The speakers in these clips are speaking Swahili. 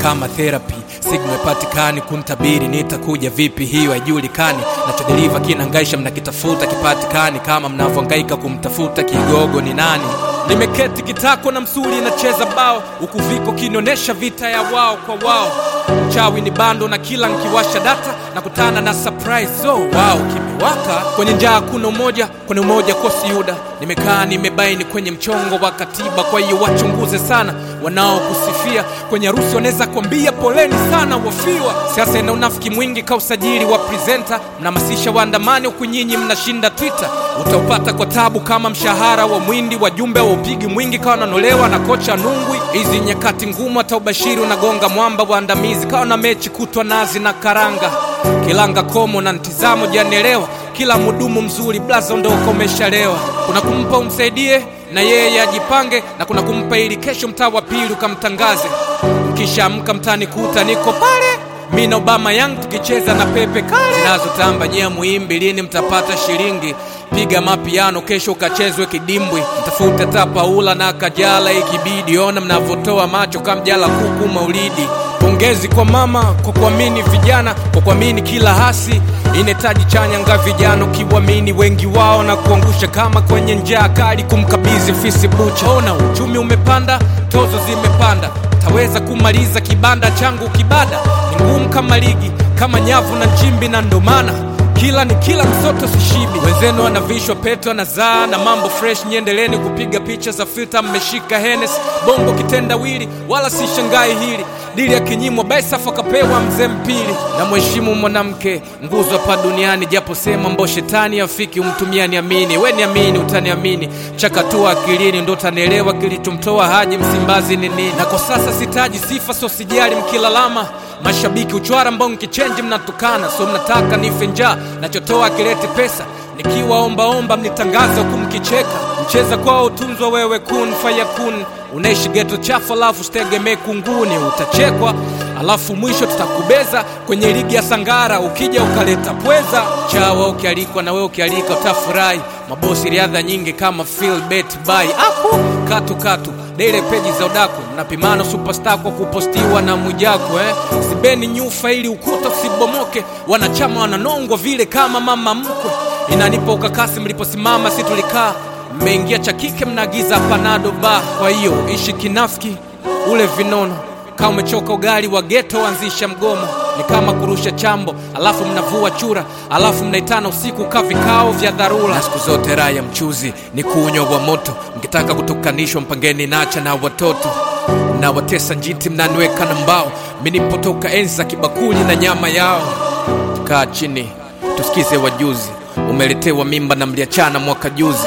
kama therapy signal ipatikani kuntabiri nitakuja vipi hiyo haijulikani nachodeliva kinangaisha mnakitafuta kipatikani kama mnavyohangaika kumtafuta kigogo ni nani nimeketi kitako na msuli nacheza bao huku viko kinionyesha vita ya wao kwa wao chawi ni bando na kila nkiwasha data na kutana na surprise oh, wow kimewaka kwenye njaa kuna umoja kwenye umoja kosi yuda nimekaa nimebaini kwenye mchongo wa katiba kwa hiyo wachunguze sana wanaokusifia kwenye harusi wanaweza kuambia poleni sana wafiwa siasa ina unafiki mwingi ka usajili wa presenta mnahamasisha waandamani huku nyinyi mnashinda twitter utaupata kwa tabu kama mshahara wa mwindi wajumbe wa upigi mwingi kawa nanolewa na kocha nungwi hizi nyakati ngumu hata ubashiri unagonga mwamba waandamizi kawa na mechi kutwa nazi na karanga kilanga komo na ntizamo janielewa kila mudumu mzuri blaza ondoko umeshalewa kuna kumpa umsaidie na yeye ajipange na kuna kumpa ili kesho mtaa wa pili ukamtangaze mkishaamka mtani kuta niko pale mi na obama yang tukicheza na pepe kale zinazotamba nyie muimbi lini mtapata shilingi piga mapiano kesho ukachezwe kidimbwi mtafute ta paula na kajala ikibidi ona mnavyotoa macho kamjala kuku maulidi pongezi kwa mama kwa kuamini vijana kwa kuamini kila hasi inetaji chanya nga vijana ukiwamini wengi wao na kuangusha kama kwenye njaa kali kumkabidhi fisi bucha ona uchumi umepanda tozo zimepanda taweza kumaliza kibanda changu kibada ni ngumu kama ligi kama nyavu na nchimbi na ndomana kila ni kila msoto sishibi wenzenu wanavishwa peto na zaa na mambo fresh nyendeleni kupiga picha za filta mmeshika henes bongo kitendawili wala si shangai hili dili ya kinyimwa baisafu akapewa mzee mpili na mheshimu mwanamke nguzo hapa duniani japo sema mbo shetani afiki umtumia niamini we niamini utaniamini chakatua akilini ndo utanielewa kilichomtoa haji msimbazi ni nini na kwa sasa sitaji sifa so sijali mkilalama mashabiki uchwara mbao nkichenji mnatukana so mnataka nife njaa nachotoa akilete pesa nikiwa ombaomba mnitangaza huku mkicheka mcheza kwao utunzwa wewe kun fayakun unaishi geto chafu alafu sitegemee kunguni utachekwa alafu mwisho tutakubeza kwenye ligi ya sangara ukija ukaleta pweza chawa ukialikwa na wewe ukialika utafurahi mabosi riadha nyingi kama Phil bet by aku katu katu dele peji za udaku mnapimana superstar kwa kupostiwa na mwijako eh? sibeni nyufa ili ukuta usibomoke wanachama wananongwa vile kama mama mkwe inanipa ukakasi mliposimama si tulikaa mmeingia cha kike mnaagiza panado ba kwa hiyo ishi kinafiki ule vinono kama umechoka ugali wa geto anzisha mgomo ni kama kurusha chambo alafu mnavua chura alafu mnaitana usiku ka vikao vya dharura na siku zote raha ya mchuzi ni kuunywa wa moto mkitaka kutokanishwa mpangeni nacha na watoto mnawatesa njiti mnaniweka na mbao minipotoka enzi za kibakuli na nyama yao kaa chini tusikize wajuzi umeletewa mimba na mliachana mwaka juzi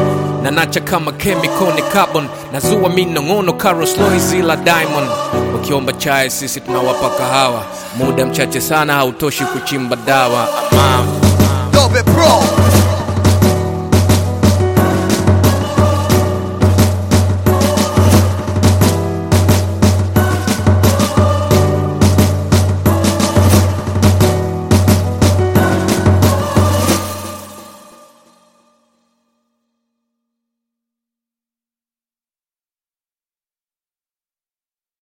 na nacha kama chemical ni carbon na zua minong'ono Carlos Lois ila diamond ukiomba chai sisi tunawapa kahawa muda mchache sana hautoshi kuchimba dawa amam Dope Pro